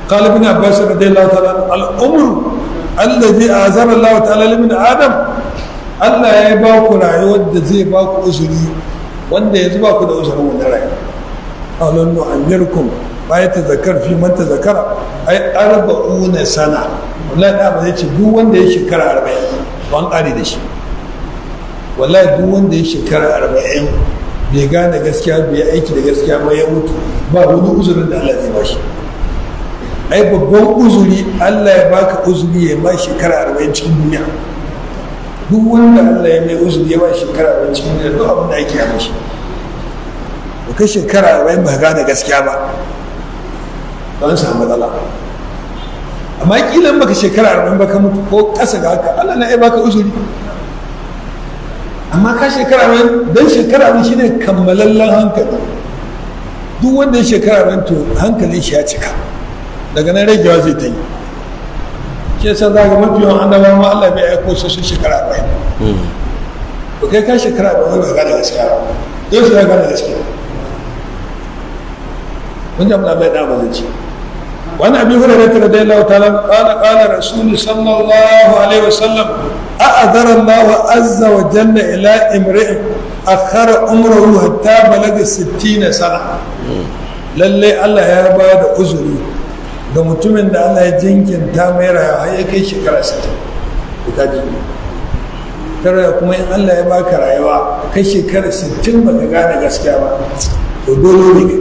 قال ابن عباس رضي الله تعالى عنه الأمر الذي أعذر الله تعالى لمن آدم Allah ya ba ku rayuwar da zai ba ku uzuri wanda yanzu ba ku da uzurin wani rayuwa. Alon nu'amirkum ba ya ta zakar fi man ta zakara ai arba'una sana wallahi da ba zai ce duk wanda ya shekara arba'in ban ƙari da shi wallahi duk wanda ya shekara arba'in bai gane gaskiya bai aiki da gaskiya ba ya mutu ba wani uzurin da Allah zai ba shi ai babban uzuri Allah ya baka uzuri ya ba shekara arba'in cikin duniya duk wanda Allah ya mai uzuri ya ba shekara arba'in cikin duniya duk abin da ake yi mashi ba kai shekara arba'in ba gane gaskiya ba don samu matsala amma kilan baka shekara arba'in ba ka mutu ko ƙasa ga haka Allah na ya baka uzuri amma ka shekara arba'in don shekara arba'in shine kammalallen hankali duk wanda ya shekara arba'in to hankalin shi ya cika daga nan ragewa zai ta yi shi yasa za ga mafi yawan annabawa ma Allah bai aiko su sun shekara arba'in to kai ka shekara arba'in ba gane gaskiya ba yau su ya gane gaskiya kun ji abin bai dama zai ce wani abin hurairar ta da Allah ta'ala qala qala rasul sallallahu alaihi wasallam a'adara Allah azza wa jalla ila imri'in akhara umruhu hatta balaga 60 sana lalle Allah ya ba da uzuri ga mutumin da Allah ya jinkinta mai rayuwa har ya kai shekara 60 ka ji tara kuma in Allah ya baka rayuwa kai shekara 60 baka gane gaskiya ba to dole ne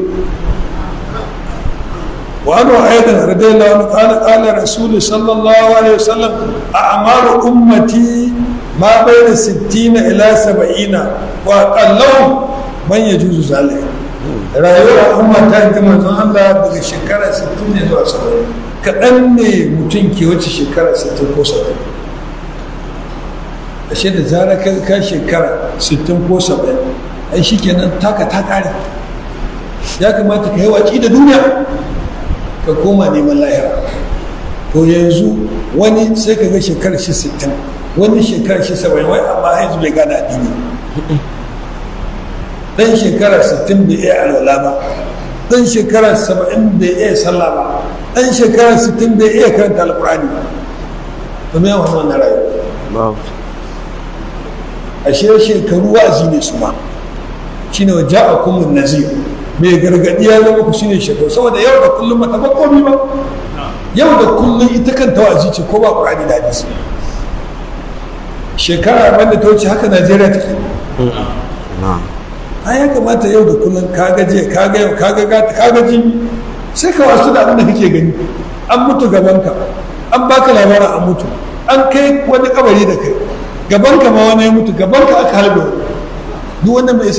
وعنه أيضا رضي الله عنه قال قال رسول صلى الله عليه وسلم أعمار أمتي ما بين ستين إلى سبعين وأقلهم من يجوز ذلك rayuwar umma ta ji manzon Allah daga shekara 60 ne zuwa 70 kaɗan ne mutum ke wace shekara 60 ko 70 ashe da zara ka shekara 60 ko 70 ai shikenan taka ta ƙare ya kamata ka yi watsi da duniya ka koma neman lahira to yanzu wani sai ka ga shekarar shi sittin wani shekarar shi saba'in wai amma haizu bai gane addini dan shekara sittin bai iya alwala ba dan shekara saba'in bai iya sallah ba dan shekara sittin bai iya karanta alkurani ba to me yawan wannan rayuwa ashe shekaru wa'azi ne su ma shine wa ja'akumun nazir mai gargadi ya zama ku shine shekaru saboda yau da kullum mata komi ba yau da kullum ita kan tawazi ce ko ba ƙurani da hadisi shekara banda ta wuce haka najeriya take a ya kamata yau da kullum ka gaje ka ga yau ka ga gata ka ga jibi sai ka wasu da abin da kake gani an mutu gabanka an baka labarin an mutu an kai wani kabari da kai gabanka ma wani ya mutu gabanka aka halbe duk wanda mai